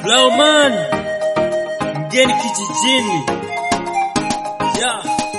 Blauman mgeni kijijini. Yeah.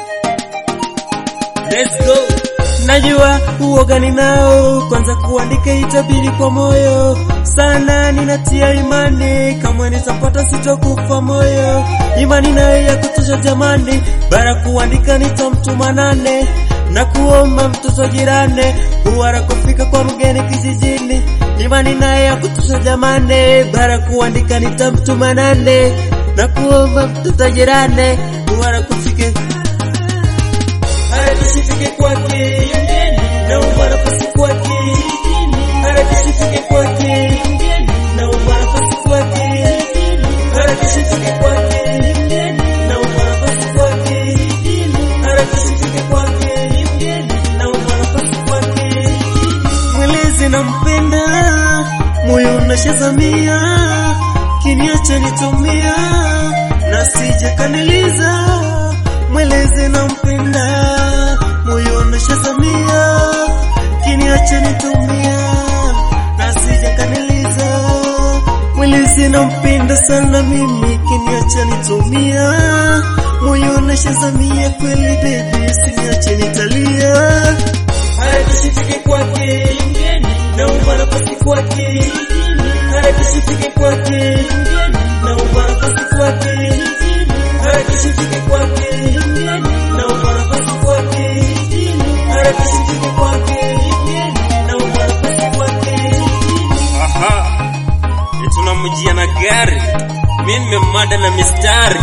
Let's go. Najua uoga ninao, kwanza kuandika itabidi kwa moyo sana, ninatia imani kama nitapata sitokufa moyo, imani nayo ya kutosha jamani, bara kuandika nitamtuma nane na kuomba mtoto jirani huwara kufika kwa mgeni kijijini, imani naye ya kutosha jamani, bara kuandika nitamtuma nane na kuomba mtoto jirani huwara kufike harakisifike kwake na ubara pasi kwake harakisifike kwake na ubara pasi kwake harakisifike kwake na ubara pasi kwake harakisifike kwake na ubara pasi kwake mweleze nampenda moyo unashazamia kiniacha nitumia na sije kaniliza mweleze nampenda moyo unashazamia kiniacha nitumia na sije kaniliza mweleze nampenda sana mimi kiniacha nitumia moyo unashazamia kweli baby siniache nitalia harakisifike kwake na ubara pasi kwake harakisifike kwake na ubara pasi kwake harakisifike kwake na ubara pasi kwake harakisifike kwake na ubara pasi kwake aha tunamjia na gari mimi nimemada na mistari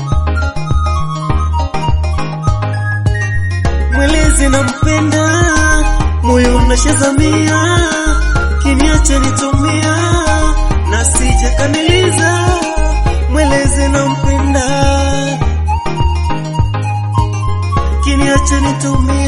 mweleze nampenda moyo unashazamia kiniacha nitumia na sije kaniliza mweleze nampenda kiniacha nitumia